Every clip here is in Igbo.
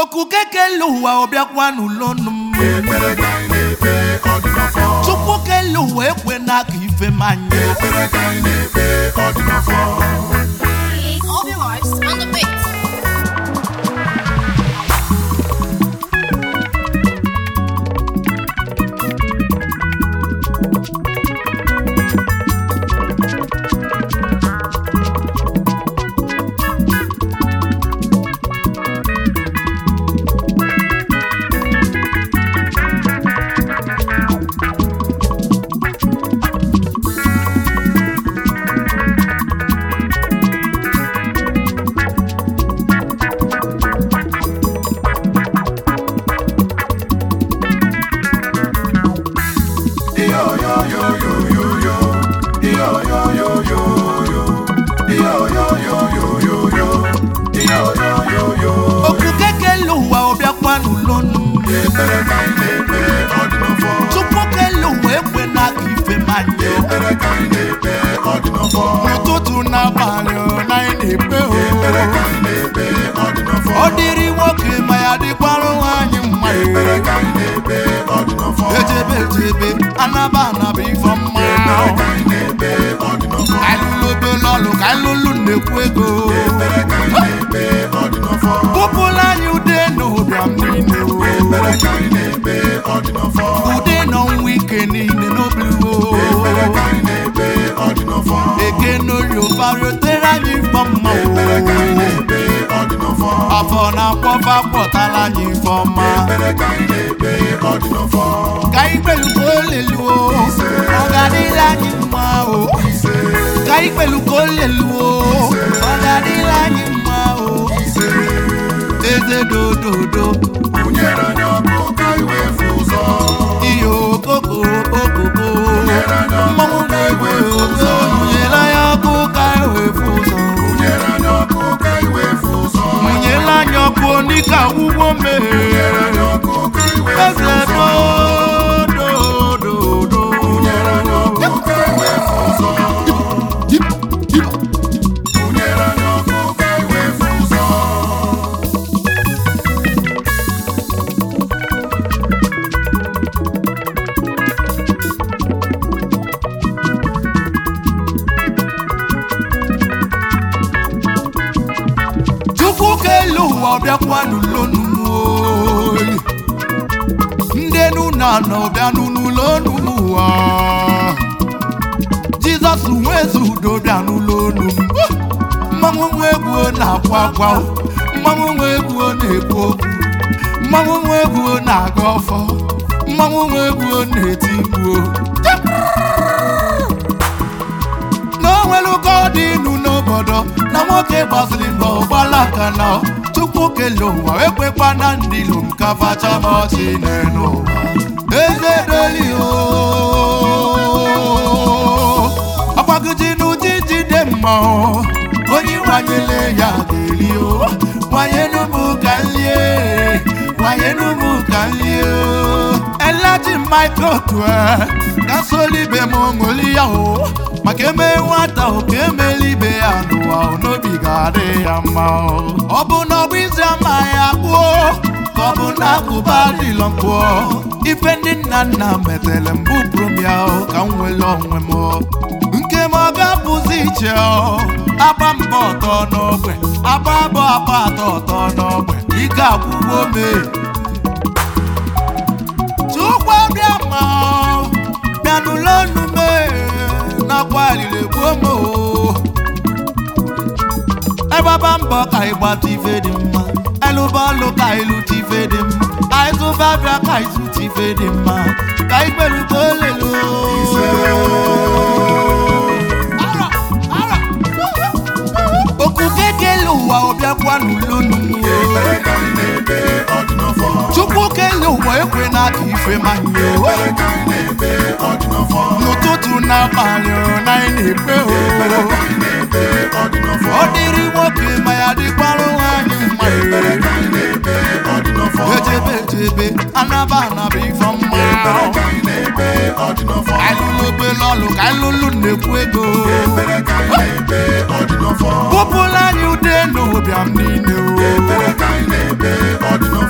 okuke kele ụwa ọbịakwa n'ụlọnụ m ekpere ka anyị na-ekpe ọ dị n'ọfọ chukwu kele ụwa ekwe n'aka ife manye ekpere ka anyị na-ekpe ọ dị n'ọfọ All the lives on the beat. iyo yo yo yo yo yo iyo yo yo yo yo iyo yo yo yo yo yo iyo yo yo yo okuke kele ụwa ọbịakwa n'ụlọnụ m ekpere ka anyị na-ekpe ọ dị n'ọfọ chukwu kele ụwa ekwe n'aka ife manye ekpere ka anyị na-ekpe ọ dị n'ọfọ ụtụtụ n'abalị ọ na anyị na-ekpe ekpere ka o anyị na-ekpe ọ dị n'ọfọ ọ dịrị nwoke ma ya dịkwara nwaanyị mma ekpere ka anyị na-ekpe ọ dị n'ọfọ ejebe ejebe anaba anaba ifo mma ekpere ka anyị na-ekpe ọ dị n'ọfọ ka anyị lụlụ obele ọlụ ka anyị lụlụ nnekwu ego ekpere ka anyị na-ekpe ọ dị n'ọfọ kpụpụla anyị ude na ụbịam niile o ekpere ka anyị na-ekpe ọ dị n'ọfọ ude na ọnwa ike niile n'obiwo ekpere ka anyị na-ekpe ọ dị n'ọfọ eke n'ori ụbariotere anyị ifo mma ekpere ka anyị o na-ekpe ọ dị n'ọfọ afọ na-akpọfa kpọtala anyị ifo ọma ekpere ka anyị na-ekpe ọ dị n'ọfọ ka anyị kpelu ka o leluo ọ ga-adịla anyị mma o ise ka anyị kpelu ka o leluo ọ ga-adịla anyị mma o ise eze dododo kwụnyere anyị ọkụ ka iwe fụ ụzọ ihe okoko okoko Nyere anyị ọkụ mmanwụ ka na-egwe iwe fụ ozo ụzọ. nyere anyị ọkụ ka anyị wee fụ ụzọ kwụnyere anyị ọkụ ka iwe fụ ụzọ mụnyela anyị ọkụ n'ike agwụgwọ nyere mmehie anyị ọkụ ka iwe fụ eze ụzọ dododo kwụnyere anyị ọkụ ka iwe fụ ụzọ kwụnyere anyị ọkụ ka iwe fụ ụzọ chukwu kele ụwa ọbịakwa n'ụlọnụ m oyi ndị nuna nọ bịanụ n'ụlọnụ m ụwa jizọs nwezi udo bịa n'ụlọnụ m mmanwụ nwa egwu na-akwa akwa mmanwụ nwa egwu na-ekwu okwu mmanwụ nwa egwu na-aga ọfọ mmanwụ nwa egwu na-eti mkpu na o nwere ụka ọ dị inu n'obodo na nwoke gbaziri mbọ gbalaka na chukwu kele ụwa ekwekwa na ndị lom ka facha m ọchị n'elu ụwa eze doli o ọgbagiji n'ụdị jide mma o onye nwanyele ya ga-eri o nwanyelu m ka nlie nwanyelu m ka nlie o elaji michael tue ka solibe m ṅụli ya o maka eme nwata o ka emeli ibe ya n'ụwa o n'obi ga-adị ya mma o ọ bụ na ọgbụ izi ama ya gbuo ka ọ bụ na agụba dịlọ mpụọ ife ndị nna nna metere mbụ bụrụ m ya o ka m nwere onwe m o nke m ọ ga-abụzi iche o agba mbọ ọtọ n'ogbe agba abụ agba atọ ọtọ n'ogbe ike agwụgwọ mee Chukwu bịa ma bịa n'ụlọ nnume nakwa alili gbuo m o egbaba mbọ ka ịgbata ife dị mma elụba ọlụ ka ịlụta ife dị mma aịzụba bịa ka ịzụta ife dị mma ka ikpeluba olelu Ara, ara. okuke kele ụwa ọbịakwa n'ụlọ nnume ekpere ka anyị na-ekpe ọ dị n'ọfọ chukwu kele ụwa ekwe n'aka ife manye o ekpere ka anyị na-ekpe ọ dị n'ọfọ n'ụtụtụ n'abalị ọ na anyị na-ekpe ekpere o ka anyị na-ekpe ọ dị n'ọfọ ọ dịrị nwoke ma ya dịkwara nwaanyị mma ekpere ka anyị na-ekpe ọ dị n'ọfọ ejebe ejebe anaba anaba ifo mma ekpere ka anyị na-ekpe ọ dị n'ọfọ ka anyị lụlụ obele ọlụ ka anyị lụlụ nnekwu ego ekpere ka anyị na-ekpe ọ dị n'ọfọ kpụpụla anyị ude na ụbịam niile o ekpere ka anyị na-ekpe ọ dị n'ọfọ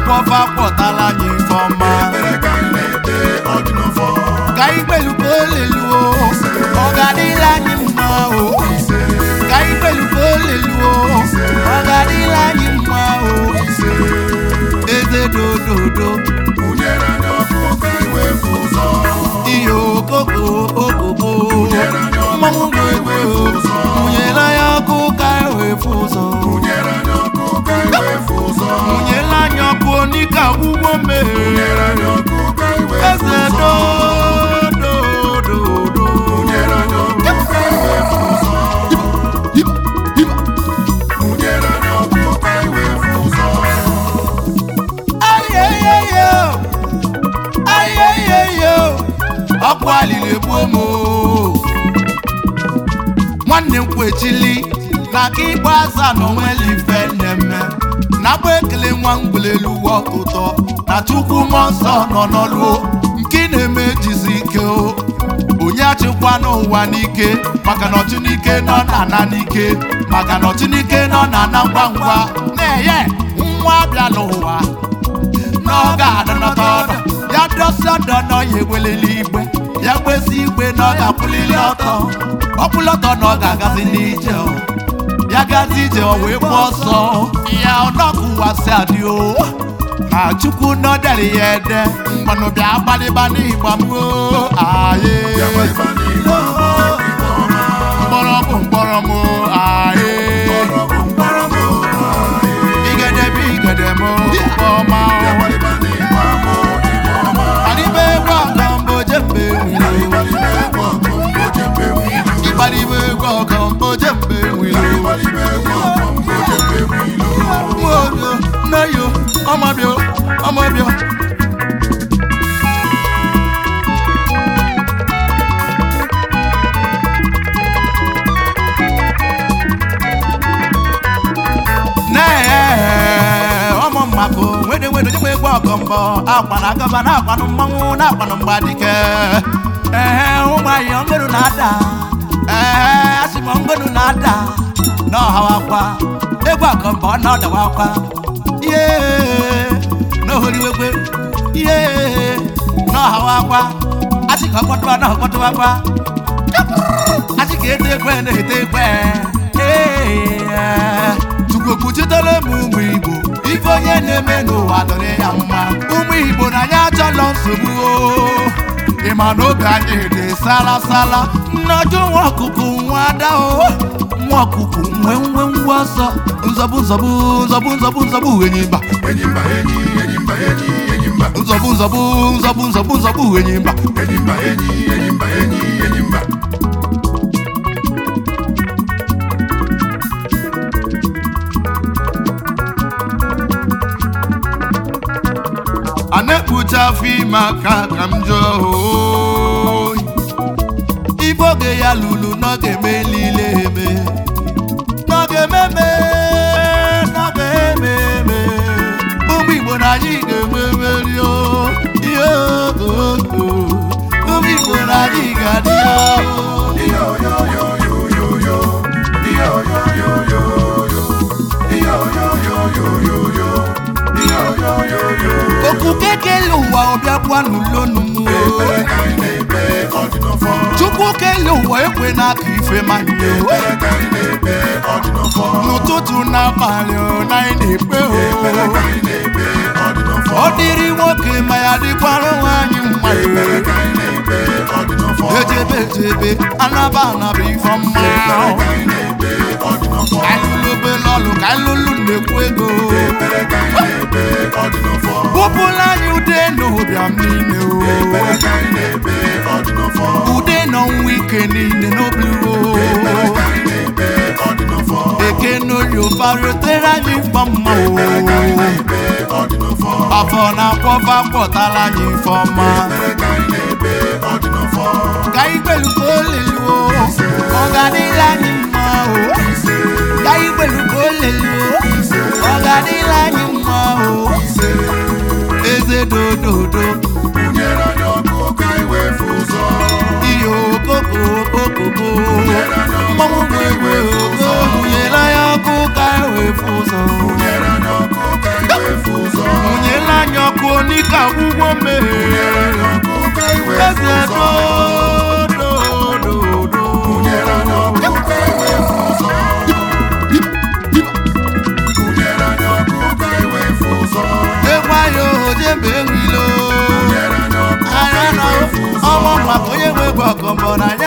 na-akwọfa kwọtala anyị ifeọma ekpere ka anyị na-ekpe ọ dị n'ọfọ ka anyị kpeluka oleluo ọ ga-adịla anyị mma o ise ka anyị kpeluka oleluo ọ ga-adịla anyị mma o ise eze dododo mụnyere anyị ọkụ ka anyị wee fụ ụzọ ihe okoko okoko mụnyere anyị ọkụ mmanwụ ka anyị ga-egwe wee fụ ụzọ mụnyela ya ọkụ ka anyị wee fụ ụzọ mụnyere anyị ọkụ ka anyị wee fụ ụzọ mụnyela anyị ọkụ onika ọgwụgwọ mmehie mụnyere anyị ọkụ ka anyị wee fụ eze ụzọ dododo mụnyere anyị ọkụ ka anyị wee fụ ụzọ mụnyere anyị ọkụ ka anyị wee fụ ụzọ ayeyeyo ayeyeyo ọkụ alili egbuo m o. nwanne m kwechili na aka ikpeazụ a na onweli ife nnemme na agba ekele nwa mgbelelu uwe ọtụtọ na chukwu mmụọ nsọ nọ n'ọlụo nke na-eme jizi ike o onye achịkwa n'ụwa n'ike maka na ọchịnike nọ na-ana n'ike maka na ọchịnike nọ na-ana ngwa ngwa na-enye nwa abịa n'ụwa na ọ ga-adọnọta ọdọ ya dọsi ọdọ na ọ ya ewelili igbe ya gbesi igbe na ọ ga-akwụlili ọtọ ọkwụlọtọ na ọ ga-agazi n'ije o. ya gazi ije o wee gba ọsọ ya ọnọkụwasị adị o na chukwu nọdere ya ede mmanụ bịa gbalịba n'ịgba m o aye ya gbalịba n'igwe ọma igwe ọma mkpọrọ bụ mkpọrọ m o aye mkpọrọ bụ mkpọrọ m igede bụ igede m o ọma ya o gbalịba n'igwe ọma igwe ọma Adibe egwu ọgọ mbụ jembe nwilo Igbalịba egwu ọgụ mbụ jembe nwilu Ịgbadibe egwu ọgọ mbụ jembe nwilo Igbalịba egwu ọgụ mbụ jembe nwilu Nwoyo, nneyo, ọmọbịa, ọmọbịa Nee, ọmụ mmakụ nwede nwede onye egwu ọgọ mbọ akwa na agaba na akwanụ mmanwụ na akwanụ mgbadike ee ụmụ anyị ọngọrụ na-ada ee asị m ọngọrụ na-ada n'ọhawakwa egwu ọgọ mbọ na ọdawakwa ihe n'ohoriwekwe ihe n'ọhawakwa asị ka ọkpọtụwa na ọkpọtụwakwa asị ka ete ekwe na-ete ekwe Ee, Chukwu kpuchitele m ụmụ Igbo ife onye na-eme n'ụwa dịrị ya mma ụmụ Igbo na anyị achọlọ nsogbu o. ị ma na oge anyị dị sala sala nnọjụ nwa ọkụkụ nwa ada o nwa ọkụkụ nwe nwe nwa ọsọ nzọbụ nzọbụ nzọbụ nzọbụ nzọbụ enyi mba Enyi mba enyi enyi mba enyi enyi mba nzọbụ nzọbụ nzọbụ nzọbụ nzọbụ enyi mba enyi mba enyi enyi mba enyi enyi mba a na-ekpuchi afọ ime aka ka m jụọ oyi ibe oge ya lulu n'oge eme niile eme n'oge ememe n'oge eme eme ụmụ igbo na anyị ga-enwe mmeri o ihe ogogo ụmụ igbo na anyị ga-adị o Iyo yo yo yo yo yo Iyo yo yo yo yo Iyo yo yo yo yo yo Iyo yo yo yo okwu kekele ụwa ọbịa gbanụ lonu m Ekpere o ka anyị na-ekpe ọ dị n'ọfọ chukwu kele ụwa ekwe n'aka ife ma nye o Ekpere ka anyị na-ekpe ọ dị n'ọfọ n'ụtụtụ n'abalị ọ na anyị na-ekpe Ekpere ka o anyị na-ekpe ọ dị n'ọfọ ọ dịrị nwoke ma ya dịkwara nwaanyị mma Ekpere ka anyị na-ekpe ọ dị n'ọfọ ejebe ejebe anaba anaba ife mma Ekpere ka anyị na-ekpe ọ dị n'ọfọ alụlobe n'ọlụ ka alụlụ na-ekwu ego Ekpere ka anyị na-ekpe ọ dị n'ọfọ bụpụla anyị ude na ụbịam niile Ekpere ka anyị na-ekpe ọ dị n'ọfọ o ude na ọnwa ike niile n'obliwo Ekpere ka anyị na-ekpe ọ dị n'ọfọ eke n'oyofa rotere anyị mkpa mma Ekpere ka anyị o na-ekpe ọ dị n'ọfọ afọ na-akwọfa kpọtala anyị ife ọma Ekpere ka anyị na-ekpe ọ dị n'ọfọ ka anyị kpeluka oleluo ọ ga-adịla anyị mma o ka anyị kpeluka oleluo ọ ga-adịla anyị mma o eze dododo Nyere anyị ọkụ ka anyị wee fụ ụzọ ihe okoko okoko Nyere anyị ọkụ mmanwụ ka anyị nwegwe wee fụ ụzọ mụnyela ya ọkụ ka anyị wee fụ ụzọ Nyere anyị ọkụ ka anyị wee fụ ụzọ mụnyela ike agwụgwọ mmehie ọkụ ka iwe eze ụzọ dodododo Kunyere anyị ọkụ ka iwe ụzọ Kunyere anyị ọkụ ka iwe ụzọ ịgwa ya ojembe enwilo Kunyere anyị ọkụ ka anya na iwe ụzọ ọnwa maka onye nwe gị ọkọmbọ na